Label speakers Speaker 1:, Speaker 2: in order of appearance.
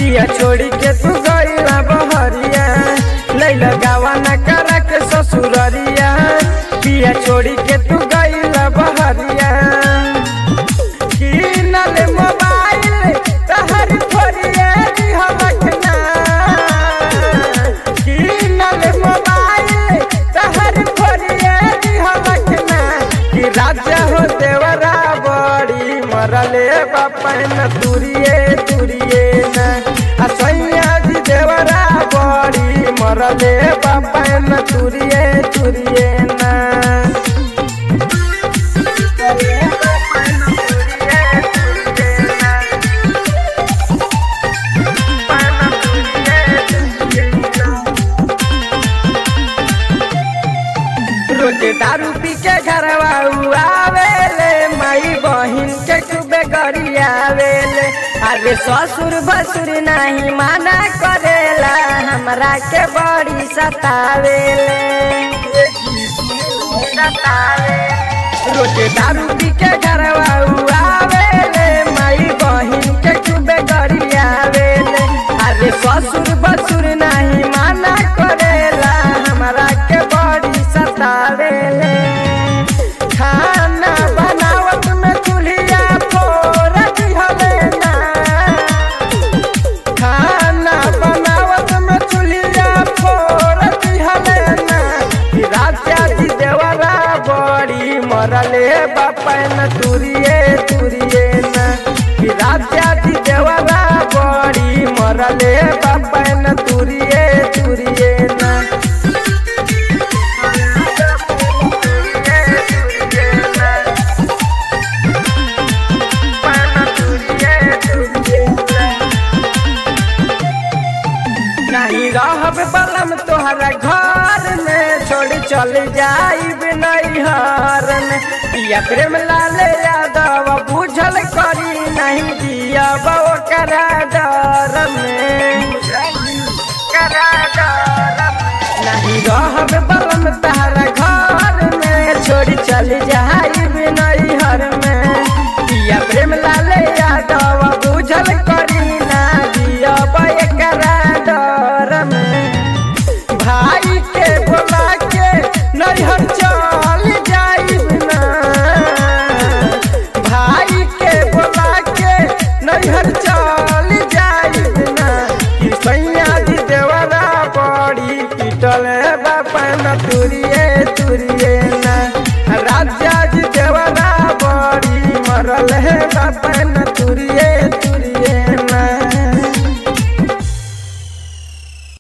Speaker 1: पिया छोड़ी के तू गईला बहरिया लैला गावा न करा के ससुररिया पिया छोड़ी के तू गईला बहरिया किनल मोबाइल तहर फोरिए दिहलकना किनल मोबाइल तहर फोरिए दिहलकना कि राजा हो देवरा बड़ी मरले बापन तुरिए तुरिए न आ सैया जी देवरा बड़ी मरले बापन तुरिए तुरिए न रोज दारू पी के घरवा आवेले माई बहिन के खूबे गरियावेले अरे ससुर भसुर नहीं माना करेला हमरा के बड़ी सतावेले रोज दारू पी के घरवा आवेले माई बहिन के खूबे गरियावेले अरे ससुर बसुर नहीं माना करेला हमरा के बड़ी सतावेले खाना बनावत में चूल्हिया फोड़ दिहले ना खाना बनावत में चूल्हिया फोड़ दिहले ना कि राजा जी देवरा बड़ी मरले बापन तुरिए तुरिए ना कि राजा जी देवरा बड़ी मरले बापन तुरिए तुरिए ना नहीं रहब बलम तोहरा घर में छोड़ चल जाइब नैहर में पिया प्रेम लाल यादव बुझल करी नहीं दिया बो करा डर में करा डर नहीं रहब बलम तोहरा घर में छोड़ चल जाइब नैहर में पिया प्रेम लाल यादव बुझल करी ना दिया बो करा डर में भाई के बोला के नैहर चल जाइब ना भाई के बोला के नैहर चल जाइब ना कि सैया जी देवरा बड़ी पिटल बापन तुरिए तुरिए ना राजा जी देवरा बड़ी मरल है बापन तुरिए